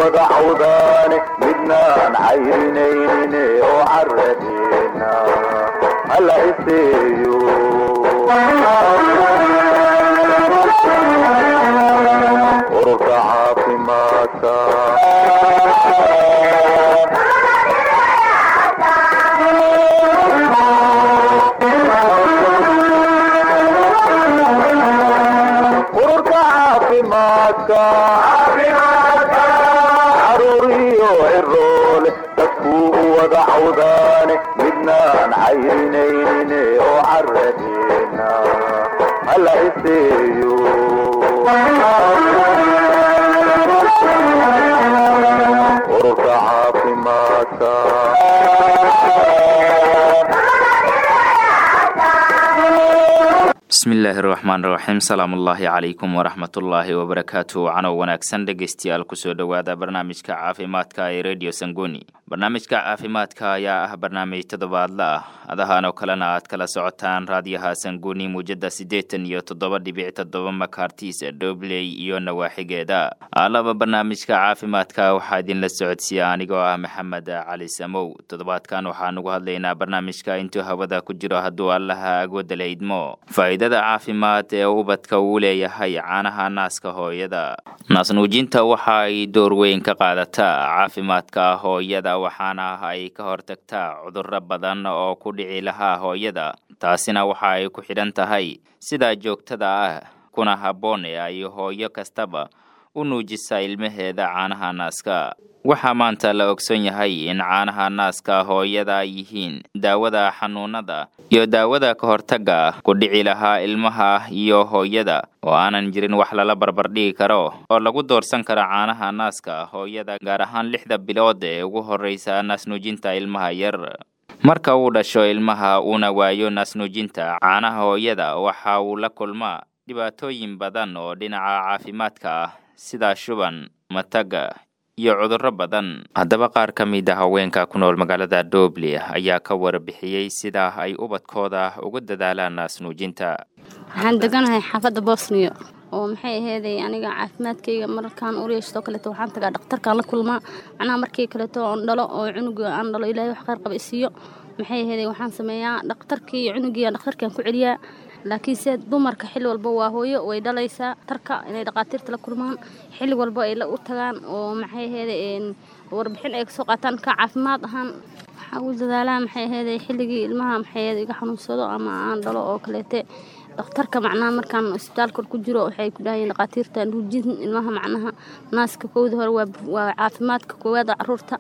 wada cawdaane midnaan cayrinayne oo caradeena hala iseeyo ururka caafimaadka ururka caafimaadka caruur iyo ciroole dadkuu u wada cawdaane midnaan cayrinayne oo caradeena hala iseeyo ururka caafimaadka bismillaahi raxmaan raxiim salaamullaahi calaykum waraxmatullaahi wabarakaatu canow wanaagsan dhegeystayaal kusoo dhowaada barnaamijka caafimaadka ee radio sangoni barnaamijka caafimaadka ayaa ah barnaamij toddobaadla ah adahan oo kalena aad kala socotaan raadiyaha sangoni muujada siddeetan iyo toddoba dhibic toddoba makartis dobley iyo nawaaxigeeda alaba barnaamijka caafimaadka waxaa idinla socodsiiya anigoo ah maxamed cali samow toddobaadkan waxaan ugu hadlaynaa barnaamijka intuu hawada ku jiro hadduu allaha agwada la idmo faa'iidada caafimaad ee ubadka uu leeyahay caanaha naaska hooyada naasnuujinta waxa ay door weyn ka qaadataa caafimaadka hooyada waxaana ay ka hortagtaa cudurro badan oo ku dhici lahaa hooyada taasina waxa ay ku xidhan tahay sidaa joogtada ah kuna habboon ee ay hooyo kastaba u nuujisa ilmaheeda caanaha naaska waxaa maanta la ogson yahay in caanaha naaska hooyada ay yihiin daawada xanuunada iyo daawada ka hortagga ku dhici lahaa ilmaha iyo hooyada oo aanan jirin wax lala barbardhigi karo oo lagu doorsan karo caanaha naaska hooyada gaar ahaan lixda bilood ee ugu horreysa naasnuujinta ilmaha yar marka uu dhasho ilmaha uuna waayo naasnuujinta caanaha hooyada waxa uu la kulmaa dhibaatooyin badan oo dhinaca caafimaadka ah sida shuban mataga iyo cudurro badan haddaba qaar ka mid a haweenka ku nool magaalada doble ayaa ka warbixiyey sida ay ubadkooda ugu dadaalaan naasnuujinta waxaan deganahay xaafadda bosniya oo maxay aheeday aniga caafimaadkayga markaan ureystoo kaleeto waxaan tagaa dhakhtarkaan la kulmaa macnaha markii kaleeto oon dhalo oo cunuga aan dhalo ilaahay wax khayr qaba isiiyo maxay aheeday waxaan sameeyaa dhakhtarkii cunugiiaan dhakhtarkaan ku celiyaa laakiinse dumarka xilli walba waa hooyo way dhalaysaa tarka inay dhaqaatiirta la kulmaan xilli walba ay la u tagaan oo maxay aheeday warbixin ay kasoo qaataan ka caafimaad ahaan waxaa u dadaalaa maxay aheeday xilligii ilmaha maxay aheeday iga xanuunsado ama aan dhalo oo kaleete dhakhtarka macnaha markaan isbitaalka ku jiro waxay ku dhahayeen dhaqaatiirta nuujin ilmaha macnaha naaska kowda hore waa caafimaadka koowaada caruurta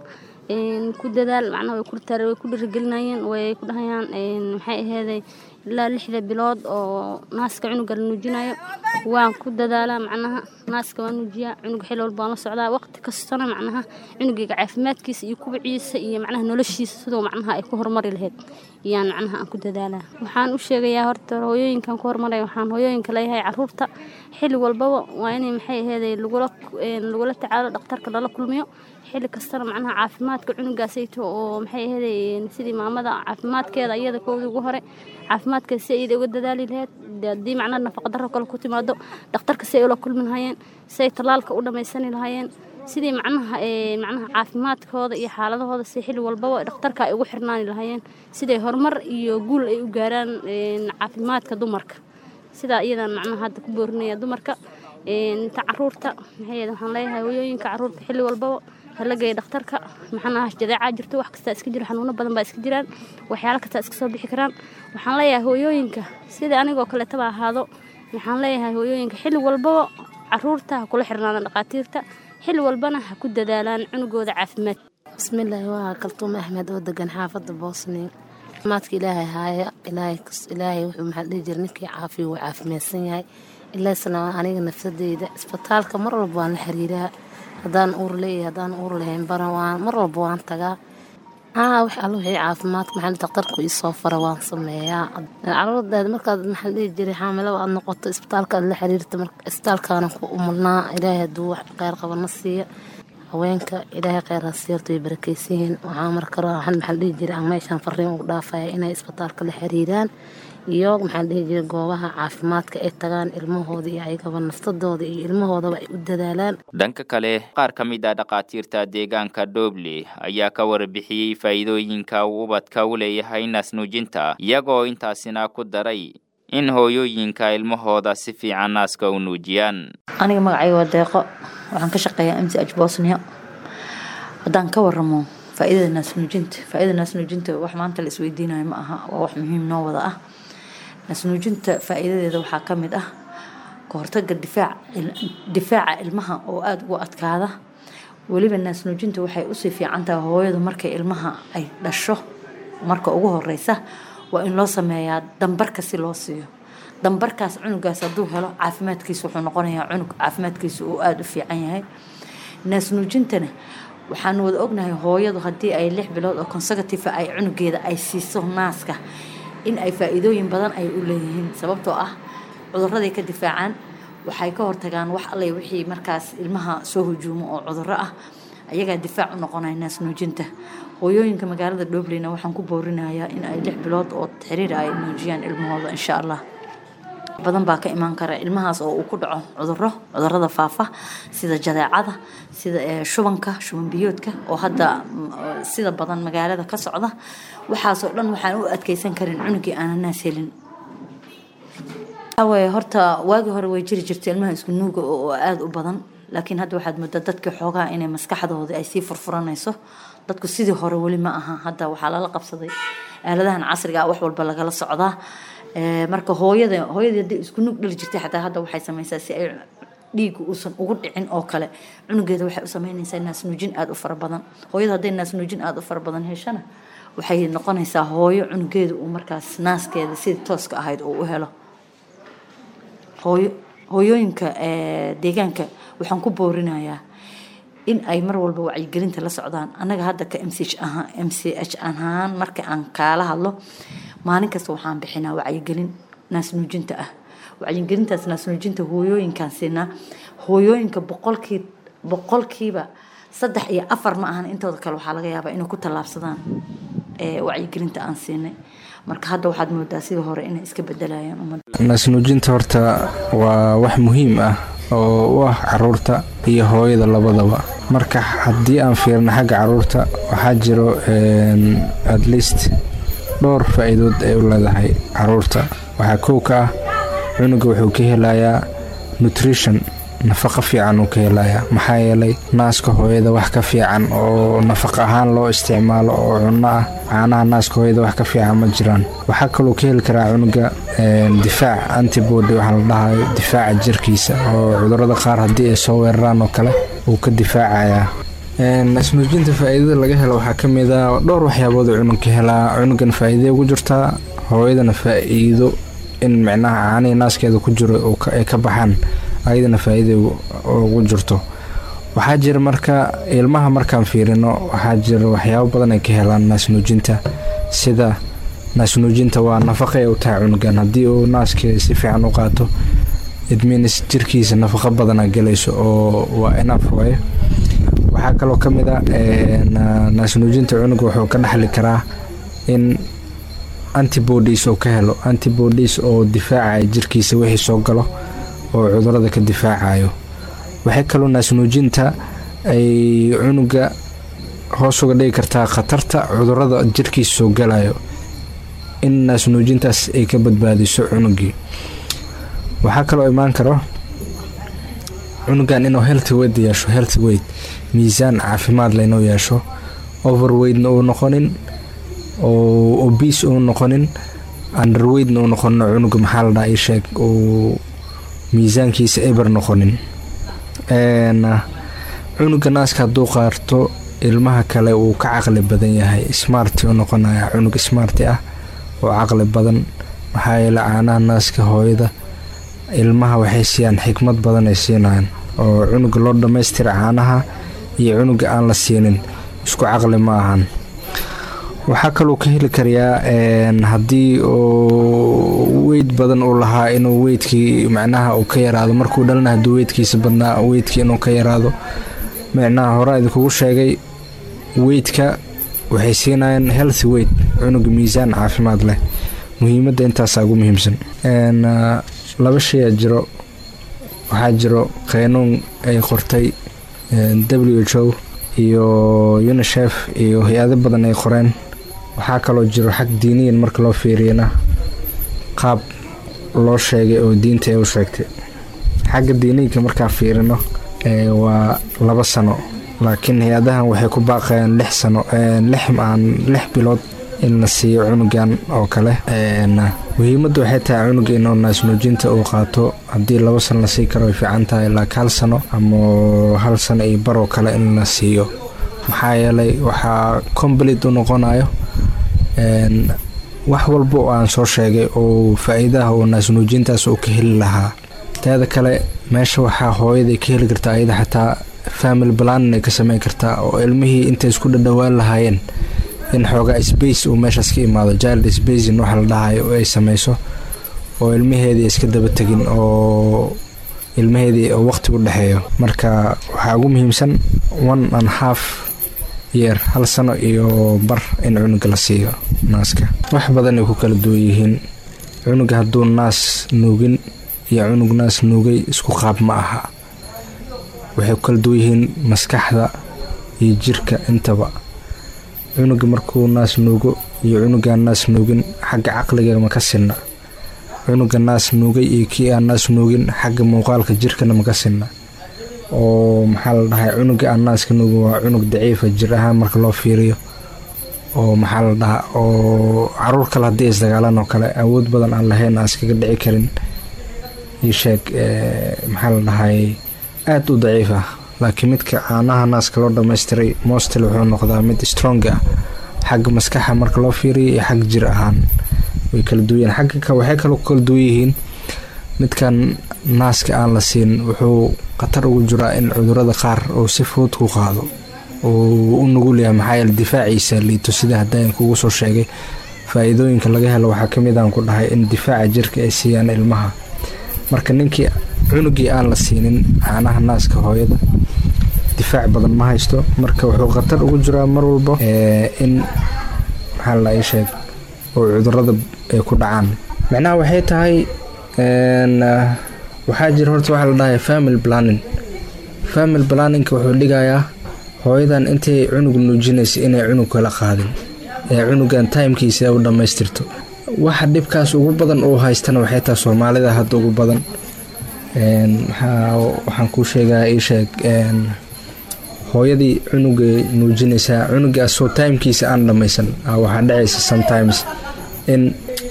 ku dadaal macnaha way way ku dhirigelinayeen way ku dhahayaan maxay aheeday ilaa lixda bilood oo naaska cunuga la nuujinayo waan ku dadaalaa macnaha naaska waan nuujiyaa cunuga xil walba waan la socdaa waqti kastana macnaha cunugayga caafimaadkiisa iyo kubiciisa iyo macnaha noloshiisa sidoo macnaha ay ku horumari lahayd iyaan macnaha aan ku dadaalaa waxaan u sheegayaa horta hooyooyinkan ku horumaray waxaan hooyooyinka leeyahay caruurta xilli walbaba waa inay maxay aheeday lagula lagula tacaalo dhakhtarka lala kulmiyo xilli kastana macnaha caafimaadka cunugaasayto oo maxay aheeday sidii maamada caafimaadkeeda iyada kowda ugu hore caafimaadkeeda si ayada uga dadaali lahayd haddii macnaha nafaqadarro kale ku timaado dhakhtarka si ay ula kulmi lahaayeen si ay tallaalka u dhammaysani lahaayeen sidii macnaha macnaha caafimaadkooda iyo xaaladahooda si xilli walbaba dhakhtarka ay ugu xirnaani lahaayeen siday horumar iyo guul ay u gaaraan caafimaadka dumarka sidaa iyadan macnaha hadda ku boorinaya dumarka inta caruurta maxay waxaan leeyahay hooyooyinka caruurta xilli walbaba hala geeya dhakhtarka maxanaha jadeecaa jirto wax kastaa iska jiro xanuuno badan baa iska jiraan waxyaalo kastaa iska soo bixi karaan waxaan leeyahay hooyooyinka sida anigoo kaleetaba ahaado waxaan leeyahay hooyooyinka xilli walbaba caruurta ha kula xirnaadaan dhaqaatiirta xilli walbana ha ku dadaalaan cunugooda caafimaad bismillaahi waa kaltuume axmed oo degan xaafadda boosniya caafimaadka ilaahay haaya ilaahay wuxuu maxaa dhihi jira ninkii caafiya wuu caafimaadsan yahay ilaasna aniga nafsadeyda isbitaalka mar walba waan la xiriiraa haddaan uur leeyahay haddaan uur lahayn bana waan mar walba waan tagaa haa wax alla wixii caafimaadka maxaa daktarku isoo fara waan sameeyaa caruurdaada markaad maxaa dhihi jiray xaamilaba aad noqoto isbitaalka aad la xiriirta isbitaalkaana ku umulnaa ilaahay hadduu wax kheyr qabana siiya haweenka ilaahay kheyr ha siirto way barakeysan yihiin waxaa markale waxaan maxaa dhihi jiray aan meeshaan fariin ugu dhaafaya inay isbitaalka la xiriiraan iyo maxaa dhihi jiray goobaha caafimaadka ay tagaan ilmahooda iyo ayagaba naftadooda iyo ilmahoodaba ay u dadaalaan dhanka kale qaar ka mid ah dhakhaatiirta deegaanka dhoble ayaa ka warbixiyey faa'iidooyinka uu ubadka u leeyahay naasnuujinta iyagoo intaasina ku daray in hooyooyinka ilmahooda si fiican naaska u nuujiyaan aniga magacayga waa deeqo waxaan ka shaqeeyaa m c h bosnia haddaan ka waramo faa'iidada naasnuujinta faa'iidada naasnuujinta wax maanta la isweydiinayo ma aha waa wax muhiim noo wada ah naasnuujinta faa'iidadeeda waxaa ka mid ah ka hortaga difaac difaaca ilmaha oo aada ugu adkaada weliba naasnuujinta waxay usii fiican tahay hooyadu markay ilmaha ay dhasho marka ugu horeysa waa in loo sameeyaa dambarka si loo siiyo dambarkaas cunugaas hadduu helo caafimaadkiisa wuxuu noqonayaa cunug caafimaadkiisa uu aada u fiican yahay naasnuujintana waxaanu wada ognahay hooyadu haddii ay lix bilood oo consecutive ay cunugeeda ay siiso naaska in ay faa-iidooyin badan ay u leeyihiin sababtoo ah cuduraday ka difaacaan waxay ka hortagaan wax allay wixii markaas ilmaha soo hujuumo oo cuduro ah ayagaa difaac u noqonaya naasnuujinta hooyooyinka magaalada dhobleyna waxaan ku boorinayaa in ay lix bilood oo xiriir ay nuujiyaan ilmahooda insha allah badan baa ka imaan kara ilmahaas oo uu ku dhaco cuduro cudurada faafa sida jadeecada sida shubanka shuban biyoodka oo hadda sida badan magaalada ka socda waxaasoo dhan waxaan u adkeysan karin cunugii aanan naas helin awe horta waagii hore way jiri jirta ilmaha isku nuuga oo aada u badan laakiin hadda waxaad moodaa dadka xoogaa inay maskaxdooda ay sii furfuranayso dadku sidii hore weli ma aha hadda waxaa lala qabsaday aaladahan casriga wax walba lagala socdaa marka hooyada hooyadii hadday isku nuug dhali jirtay xataa hadda waxay samaysaa si ay dhiigu uusan ugu dhicin oo kale cunugeeda waxay u sameynaysaa naasnuujin aada u fara badan hooyada hadday naasnuujin aada u fara badan heshana waxay noqonaysaa hooyo cunugeeda uu markaas naaskeeda sidii tooska ahayd uu u helo hooyo hooyooyinka deegaanka waxaan ku boorinayaa in ay mar walba wacyigelinta la socdaan annaga hadda ka m c h ahaan m c h ahaan marka aan kaala hadlo maalin kasta waxaan bixinaa wacyigelin naasnuujinta ah wacyigelintaas naasnuujinta hooyooyinkaan siinaa hooyooyinka boqolkii boqolkiiba saddex iyo afar ma ahan intooda kale waxaa laga yaabaa inay ku tallaabsadaan wacyigelinta aan siinay marka hadda waxaad moodaa sidii hore inay iska bedelayaan ummadda naasnuujinta horta waa wax muhiim ah oo u ah caruurta iyo hooyada labadaba marka haddii aan fiirno xagga caruurta waxaa jiro at least dhowr faa-iidood ay u leedahay caruurta waxaa kow ka ah cunuga wuxuu ka helayaa nutrition nafaqo fiican uu ka helayaa maxaa yeelay naaska hooyada wax ka fiican oo nafaqo ahaan loo isticmaalo oo cunno ah caanaha naaska hooyada wax ka fiican ma jiraan waxaa kaloo ka heli karaa cunuga difaac antibody waxaa la dhahayo difaaca jirkiisa oo cudurada qaar haddii ay soo weeraraan oo kale uu ka difaacayaa naasnuujinta faa-iidada laga helo waxaa ka mid a dhowr waxyaabood oo cunugka helaa cunugan faa-iidaya ugu jirtaa hooyadana faa-iido in micnaha caanihii naaskeeda ku jiro ay ka baxaan ayadana faa-iida ugu jirto waxaa jira marka ilmaha markaan fiirino waxaa jira waxyaabo badan ay ka helaan naasnuujinta sida naasnuujinta waa nafaqay u tahay cunugan haddii uu naaska si fiican u qaato idminis jirkiisa nafaqo badana galayso oo waa enaf waaye waxaa kaloo ka mid a naasnuujinta cunuga wuxuu ka dhexli karaa in antibodies oo ka helo antibodies oo difaacaya jirkiisa wixii soo galo oo cudurada ka difaacayo waxay kaloo naasnuujinta ay cunuga hoos uga dhigi kartaa khatarta cudurada jirkiisa soo galayo in naasnuujintaas ay ka badbaadiso cunugii waxaa kaloo imaan karo cunugan inuu healthy weight yeesho healthy weight miisaan caafimaad leh inuu yeesho overweightna uu noqonin oo obese uu noqonin underweightna uu noqonin cunuga maxaa la dhaha ii sheeg uu miisaankiisa eber noqonin cunuga naaska hadduu qaarto ilmaha kale uu ka caqli badan yahay smarti u noqonaya cunug smarti ah oo caqli badan maxaa yeele caanaha naaska hooyada ilmaha waxay siiyaan xikmad badan ay siinayaan oo cunuga loo dhammaystira caanaha iyo cunuga aan la siinin isku caqli ma ahan waxaa kaluu ka heli karayaa haddii uu weyd badan uu lahaa inuu weydkii macnaha uu ka yaraado markuu dhalina hadduu weydkiisa badnaa weydkii inuu ka yaraado micnaha horaa idinkugu sheegay weydka waxay siinayaan healthy weyd cunuga miisaan caafimaad leh muhiimadda intaasaa ugu muhiimsan laba shayaa jiro waxaa jiro qeynuun ay qortay w h o iyo unisef iyo hay-ado badan ay qoreen waxaa kaloo jiro xag diiniyan marka loo fiiriyana qaab loo sheegay oo diinta ay u sheegtay xagga diiniyinka markaa fiirino waa laba sano laakiin hay-adahan waxay ku baaqayaan lix sano lix aan lix bilood in la siiyo cunugan oo kale muhiimadda waxay tahay cunuga inuu naasnuujinta uu qaato haddii laba sano la sii karo way fiican tahay laakiin hal sano ama hal sano iyo baroo kale in la siiyo maxaa yeelay waxaa combalit u noqonayo wax walba oo aan soo sheegay oo faa-iidaha oo naasnuujintaas uu ka heli lahaa teeda kale meesha waxaa hooyaday ka heli kartaa ayada xataa family planin ay ka sameyn kartaa oo ilmihii intay isku dhadhowaan lahaayeen in xoogaa space uu meeshaas ka imaado child spacin waxa la dhahayo ay sameyso oo ilmaheedii iska daba tegin oo ilmaheedii waqti u dhexeeyo marka waxaa ugu muhiimsan one and half yeer hal sano iyo bar in cunuga la siiyo naaska wax badan ay ku kala duwan yihiin cunuga hadduu naas nuugin iyo cunug naas nuugay isku qaab ma aha waxay ku kala duwan yihiin maskaxda iyo jirka intaba cunuga markuu naas nuugo iyo cunugaan naas nuugin xagga caqliga ma ka sinna cunuga naas nuugay iyo kii aan naas nuugin xagga muuqaalka jirkana ma ka sinna oo maxaa la dhahay cunuga aan naaska nuugin waa cunug daciifa jir ahaan marka loo fiiriyo oo maxaa la dhahaa oo caruur kale haddii isdagaalaan oo kale awood badan aan lahayn aan iskaga dhici karin io sheeg maxaa la dhahay aada u daciif ah laakiin midka caanaha naaska loo dhammaystiray mostel wuxuu noqdaa mid strong ah xagga maskaxa marka loo fiiriyo iyo xag jir ahaan way kala duwan xagga waxay kaloo ku kala duwan yihiin midkan naaska aan la siin wuxuu khatar ugu jiraa in cudurada qaar uu si fudud ku qaado uu u nugul yahay maxaa yeele difaaciisa liito sida haddaan kugu soo sheegay faa-iidooyinka laga helo waxaa ka mid aan ku dhahay in difaaca jirka ay siiyaan ilmaha marka ninkii cunugii aan la siinin caanaha naaska hooyada difaac badan ma haysto marka wuxuu khatar ugu jiraa mar walba in maxaa la ii sheeg oo cudurada ay ku dhacaan macnaha waxay tahay waxaa jira horta waxaa la dhahay family planning family planningka wuxuu dhigayaa hooyadan intay cunug nuujinaysa inay cunug kala qaadin ee cunugan timekiisa u dhammaystirto waxa dhibkaas ugu badan uu haystana waxay tahay soomaalida hadda ugu badan waxaan kuu sheegaa ii sheeg hooyadii cunugay nuujinaysaa cunugaasoo timekiisa aan dhammaysan waxaa dhacaysa sometimes in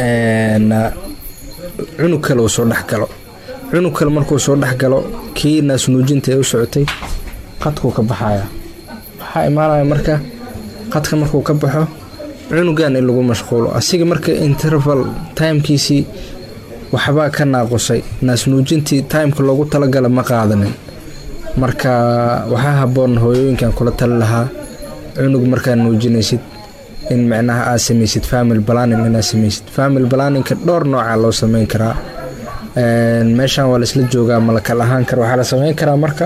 cunug kale uu soo dhexgalo cunug kale markuu soo dhexgalo kii naas nuujinta ee u socotay qadkuu ka baxaya waxaa imaanaya marka qadka markuu ka baxo cunugan in lagu mashquulo asiga marka interval timekiisii waxbaa ka naaqusay naasnuujintii timeka loogu talagala ma qaadanin marka waxaa haboon hooyooyinkan kula tali lahaa cunug markaa nuujinaysid in micnaha aad samaysid family planning inaad samaysid family planningka dhowr nooca loo sameyn karaa meeshan waa laisla joogaa malakal ahaan kara waxaa la sameyn karaa marka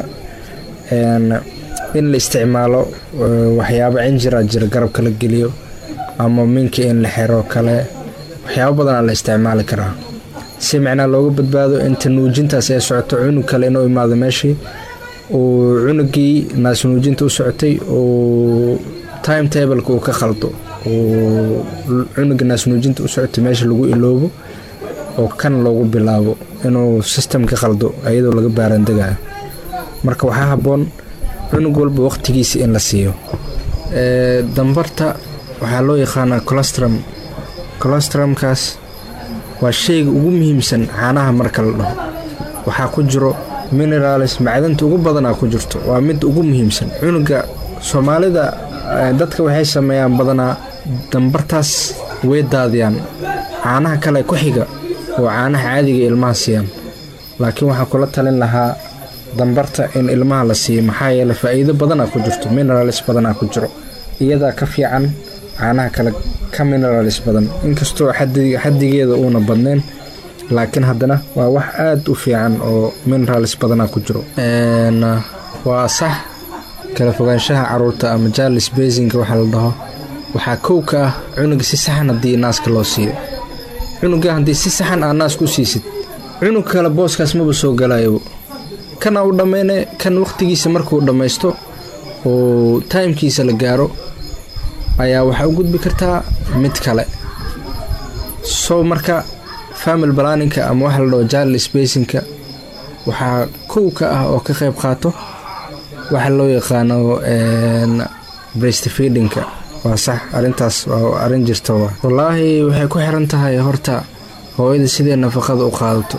in la isticmaalo waxyaabo cinjira jira garabka la geliyo ama minka in la xero kale waxyaabo badanaa la isticmaali karaa si micnaa looga badbaado inta nuujintaas ay socoto cunug kale inuu imaado meeshii uu cunugii naas nuujinta u socotay uu time tableka uu ka khaldo uu cunuga naas nuujinta u socotay meesha lagu iloobo oo kan loogu bilaabo inuu system ka khaldo iyadoo laga baarandegayo marka waxaa haboon cunug walba waqtigiisa in la siiyo dambarta waxaa loo yaqaanaa colostrum colostrumkaas waa shayga ugu muhiimsan caanaha marka la dhaho waxaa ku jiro mineralis macdanta ugu badanaa ku jirto waa mid ugu muhiimsan cunuga soomaalida dadka waxay sameeyaan badanaa dambartaas way daadiyaan caanaha kale ku xiga oo caanaha caadiga ilmaha siiyaan laakiin waxaan kula talin lahaa dambarta in ilmaha la siiyo maxaa yeele faa-iido badanaa ku jirto mineralis badanaa ku jiro iyadaa ka fiican caanaha kale ka mineralis badan inkastoo xadigeeda uuna badnayn laakiin haddana waa wax aada u fiican oo mineralis badanaa ku jiro waa sax kala fogaanshaha caruurta ama jarlis basinka waxaa la dhaho waxaa kow ka ah cunuga si saxan haddii naaska loo siiyo cunuga haddii si saxan aa naas ku siisid cunug kale booskaas maba soo galayo kana u dhammayne kan waqtigiisa markuu dhammaysto oo taimkiisa la gaaro ayaa waxaa u gudbi kartaa mid kale so marka family balaninka ama waxa la dhaho jal spacinka waxaa kow ka ah oo ka qayb qaato waxa loo yaqaano breastfeedingka waa sax arintaas waa arin jirta waa wallaahi waxay ku xiran tahay horta hooyada sidee nafaqada u qaadato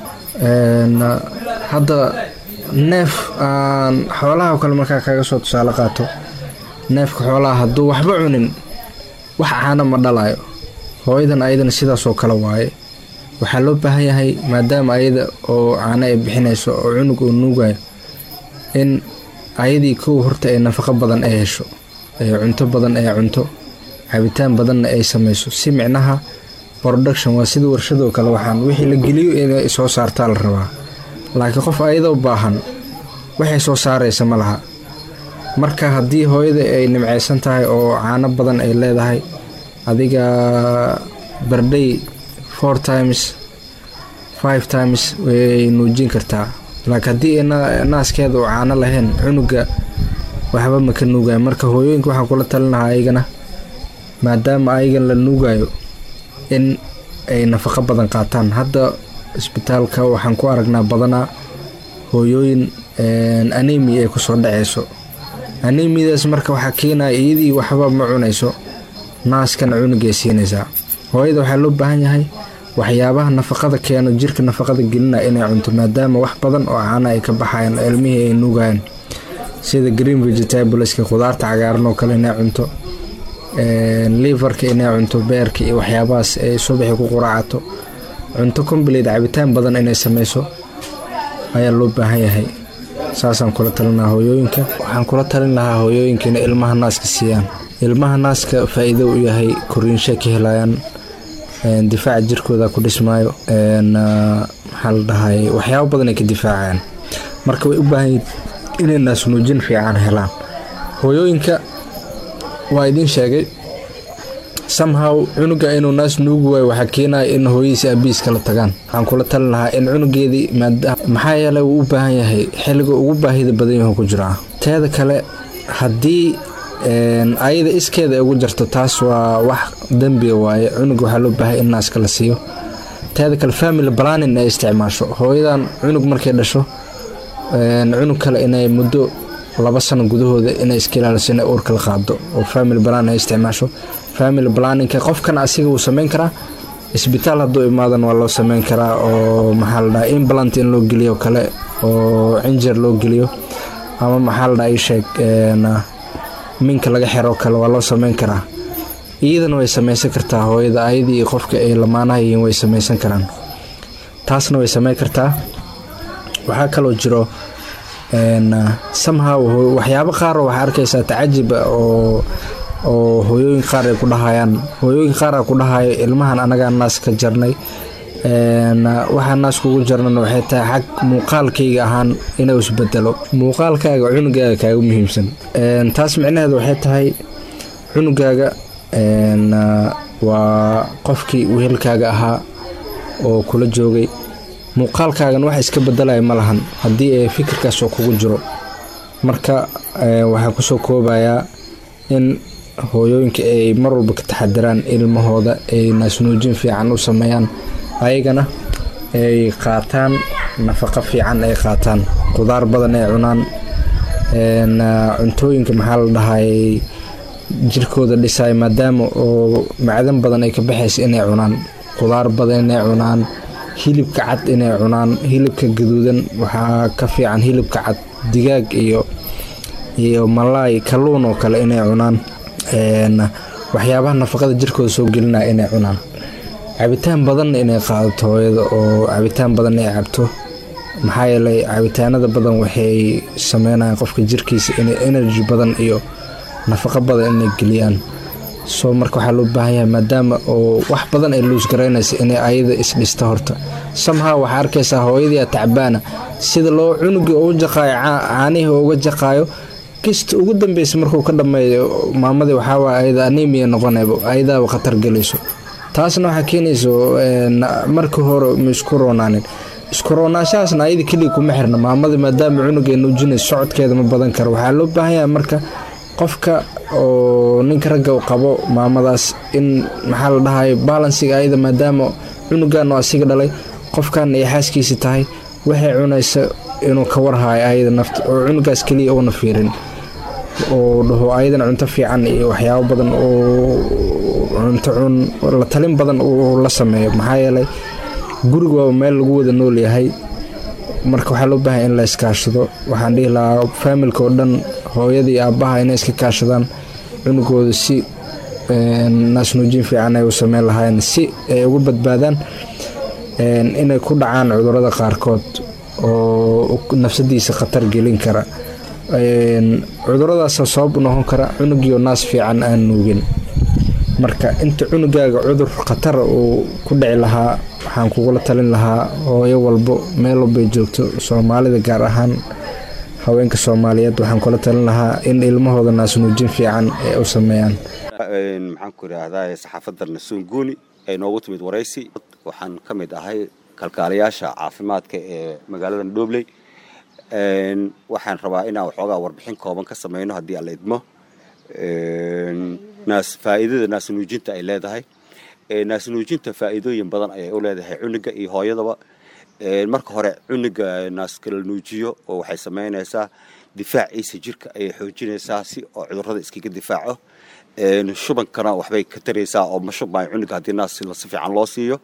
hadda neef aan xoolaha oo kale markaa kaga soo tusaale qaato neefka xoolaha hadduu waxba cunin wax caana ma dhalayo hooyadan ayadana sidaasoo kale waaye waxaa loo baahan yahay maadaama ayada oo caano ay bixinayso oo cunug uu nuugayo in ayadii kow horta ay nafaqo badan ay hesho ee cunto badan ay cunto cabitaan badanna ay samayso si micnaha production waa sida warshadoo kale waxaan wixii la geliyo inay soo saartaa la rabaa laakiin qof ayadoo baahan waxay soo saaraysa ma laha marka haddii hooyada ay nimcaysan tahay oo caano badan ay leedahay adiga barday four times five times way nuujin kartaa laakiin haddii naaskeeda oo caano lahayn cunuga waxba ma ka nuugayo marka hooyooyinka waxaan kula talinahaa ayagana maadaama ayagan la nuugayo in ay nafaqo badan qaataan hadda isbitaalka waxaan ku aragnaa badanaa hooyooyin anemi ay kusoo dhaceyso anemidaas marka waxaa keenaya iyadii waxba ma cunayso naaskana cunugay siinaysaa hooyada waxaa loo baahan yahay waxyaabaha nafaqada keeno jirka nafaqada gelina inay cunto maadaama wax badan oo caana ay ka baxayaan ilmihii ay nuugayaan sida green vegetables-ka khudaarta cagaaran oo kale inay cunto liverka inay cunto beerka iyo waxyaabahaas ay subaxii ku quraacato cunto comblate cabitaan badan inay sameyso ayaa loo baahan yahay saasaan kula talin lahaa hooyooyinka waxaan kula talin lahaa hooyooyinka inay ilmaha naaska siiyaan ilmaha naaska faa-iido u yahay koriinshay ka helayaan difaaca jirkooda ku dhismaayo maxaa la dhahay waxyaabo badan ay ka difaacayaan marka way u baahan inay naas nuujin fiican helaan hooyooyinka waa idiin sheegay somehow cunuga inuu naas nuugi waayo waxaa keenaya in hooyadiisi abiis kala tagaan waxaan kula talin lahaa in cunugeedii maxaa yeelay wuu u baahan yahay xilliga ugu baahida badan yahu ku jiraa teeda kale haddii ayada iskeeda ay ugu jarto taas waa wax dembiga waaye cunuga waxaa loo baahay in naaska la siiyo teeda kale family balanin ay isticmaasho hooyadan cunug markay dhasho cunug kale inay muddo laba sano gudahooda inay iska ilaaliso inay uurka la qaado oo family balan ay isticmaasho family balaninka qofkan asiga wuu sameyn karaa isbitaal hadduu imaadan waa loo sameyn karaa oo maxaa la dhaha implant in loo geliyo kale oo cinjer loo geliyo ama maxaa la dhaha ii sheeg minka laga xero kale waa loo sameyn karaa iyadana way samaysan kartaa hooyada ayadii iyo qofka ay lamaanaha yihiin way samaysan karaan taasna way sameyn kartaa waxaa kaloo jiro somehow waxyaabo qaar waxaa arkaysaa tacajiba oo oo hooyooyin qaar ay ku dhahayaan hooyooyin qaar aa ku dhahayo ilmahan anagaa naas ka jarnay waxaa naas kugu jarnan waxay tahay xag muuqaalkayga ahaan inuu isbedelo muuqaalkaaga cunugaaga kaaga muhiimsan taas micnaheedu waxay tahay cunugaaga waa qofkii wehelkaaga ahaa oo kula joogay muuqaalkaagan wax iska bedelaya ma lahan haddii ay fikirkaas oo kugu jiro marka waxaa kusoo koobayaa in hooyooyinka ay mar walba ka taxadiraan ilmahooda ay naasnuujin fiican u sameeyaan ayagana ay qaataan nafaqo fiican ay qaataan qudaar badan ay cunaan cuntooyinka maxaa la dhahay jirkooda dhisaya maadaama oo macdan badan ay ka baxaysa inay cunaan qudaar badan inay cunaan hilibka cad inay cunaan hilibka gaduudan waxaa ka fiican hilibka cad digaag iyo iyo malaay kalluun oo kale inay cunaan waxyaabaha nafaqada jirkooda soo gelinaya inay cunaan cabitaan badanna inay qaadato hooyada oo cabitaan badan ay cabto maxaa yeelay cabitaanada badan waxay sameynayaan qofka jirkiisa inay energy badan iyo nafaqo badan inay geliyaan soo marka waxaa loo baahan yahay maadaama oo wax badan ay luus garaynaysa inay ayada isdhista horta somehow waxaa arkaysaa hooyadii tacbaana sida loo cunugii ugu jaqaayo caanihii uga jaqaayo kista ugu dambeysa markuu ka dhameeyo maamadii waxaawaay ayada anemia noqonayba ayadaaba khatar gelayso taasna waxaa keenayso markii hore ma isku roonaanin isku roonaashahaasna ayada keliya kuma xirna maamada maadaama cunuga nuujinayso socodkeeda ma badan karo waxaa loo baahan yahay marka qofka oo ninka ragga u qabo maamadaas in maxaa la dhahayo baalansiga ayada maadaama cunugan oo asiga dhalay qofkan ay xaaskiisi tahay waxay cunaysa inuu ka warhayo ayada nafta oo cunugaas keliya uuna fiirin oo dhaho ayadana cunto fiican iyo waxyaabo badan oo cunto cun la talin badan uu la sameeyo maxaa yeelay guriga waa meel lagu wada nool yahay marka waxaa loo baahanya in la iskaashado waxaan dhihi lahaa faamilka oo dhan hooyada iyo aabbaha inay iska kaashadaan cunugooda si naasnuujin fiican ay u sameyn lahaayeen si ay uga badbaadaan inay ku dhacaan cudurada qaarkood oo nafsadiisa khatar gelin kara cuduradaasa sabab u noqon kara cunugiio naas fiican aan nuugin marka inta cunugaaga cudur khatara uu ku dhici lahaa waxaan kugula talin lahaa hooyo walbo meel walbay joogto soomaalida gaar ahaan haweenka soomaaliyeed waxaan kula talin lahaa in ilmahooda naasnuujin fiican ay u sameeyaan maxaan ku idhaahdaa saxaafadda nasuun guuni ay noogu timid waraysi waxaan ka mid ahay kalkaalayaasha caafimaadka ee magaalada dhobley waxaan rabaa inaan waxoogaa warbixin kooban ka samayno haddii aan la idmo naas faa'iidada naasnuujinta ay leedahay naasnuujinta faa'iidooyin badan ayay u leedahay cunuga iyo hooyadaba marka hore cunuga naaska la nuujiyo oo waxay samaynaysaa difaaciisa jirka ayay xoojinaysaa si oo cudurrada iskaga difaaco shubankana waxbay ka taraysaa oo ma shubmaayo cunuga haddii naas si fiican loo siiyo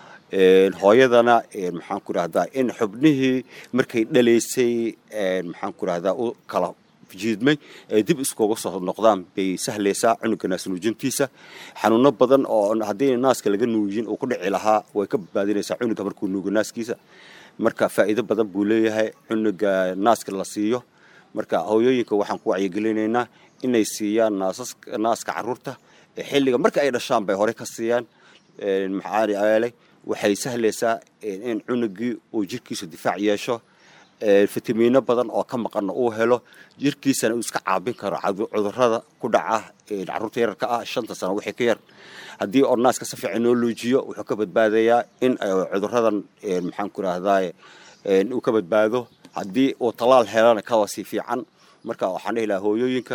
hooyadana maxaan ku idhahdaa in xubnihii markay dhalaysay maxaan ku idhahdaa u kala jiidmay ay dib iskuga soo noqdaan bay sahlaysaa cunuga naas nuujintiisa xanuuno badan oo haddii naaska laga nuujin uu ku dhici lahaa way ka badbaadinaysaa cunuga markuu nuugo naaskiisa marka faa'iido badan buu leeyahay cunuga naaska la siiyo marka hooyooyinka waxaan ku wacyigelinaynaa inay siiyaan naaska caruurta xilliga marka ay dhashaan bay hore ka siiyaan maxaa yeelay waxay sahlaysaa in cunugii uu jirkiisa difaac yeesho fitamiino badan oo ka maqanna uu helo jirkiisana uu iska caabin karo cudurrada ku dhaca caruurta yararka ah shanta sano wixii ka yar haddii oo naaska si fiican noo luujiyo wuxuu ka badbaadayaa in cudurradan maxaan ku idhahdaa uu ka badbaado haddii uu tallaal helana kawa si fiican marka waxaan dhihi lahaa hooyooyinka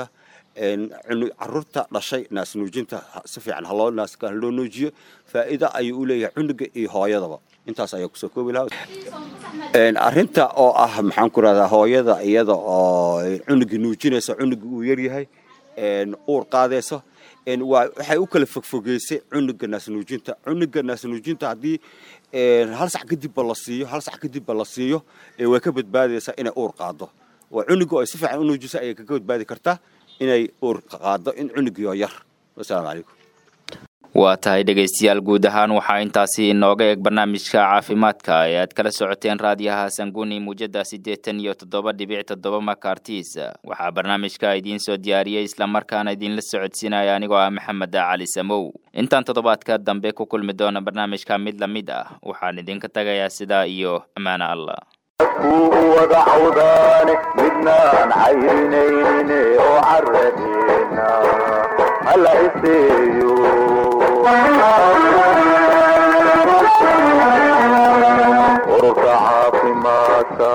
caruurta dhashay naas nuujinta si fiican haloo naaska haloo nuujiyo faa'iida ayuu u leeyahay cunuga iyo hooyadaba intaas ayaa kusoo koobi lahaa arrinta oo ah maxaan ku rahdaa hooyada iyada oo cunugii nuujinaysa cunugii uu yaryahay uur qaadayso waxay u kala fogfogeysay cunuga naasnuujinta cunuga naasnuujinta haddii hal sac kadibba la siiyo hal sac kadibba la siiyo way ka badbaadaysaa inay uur qaado oo cunuga ay si fiican u nuujisa ayay kaga badbaadi kartaa inay uur qaado in cunugii oo yar wasalaamu calaykum waa tahay dhegaystayaal guud ahaan waxaa intaasi inooga eeg barnaamijka caafimaadka ee aad kala socoteen raadiyaha sanguni muujada siddeetan iyo toddoba dhibic toddoba makartis waxaa barnaamijka idiin soo diyaariyey islamarkaana idinla socodsiinaya anigoo ah maxamed cali samow intaan toddobaadka dambe ku kulmi doona barnaamijka mid la mid ah waxaan idinka tagayaa sidaa iyo ammaano allah kuu wada cawdaane midnaan cayrinayne oo caradeena hala iseeyo ururka caafimaadka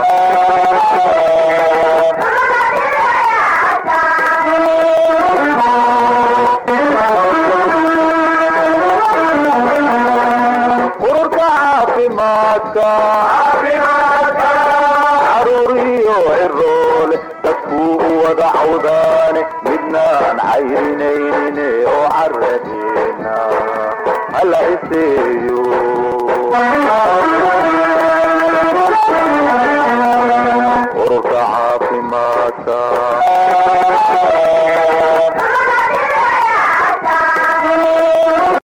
ururka caafimaadka caruuriyo ciroole dadkuu u wada cawdaane midnaan cayrinayne oo caradeena hala iseeyo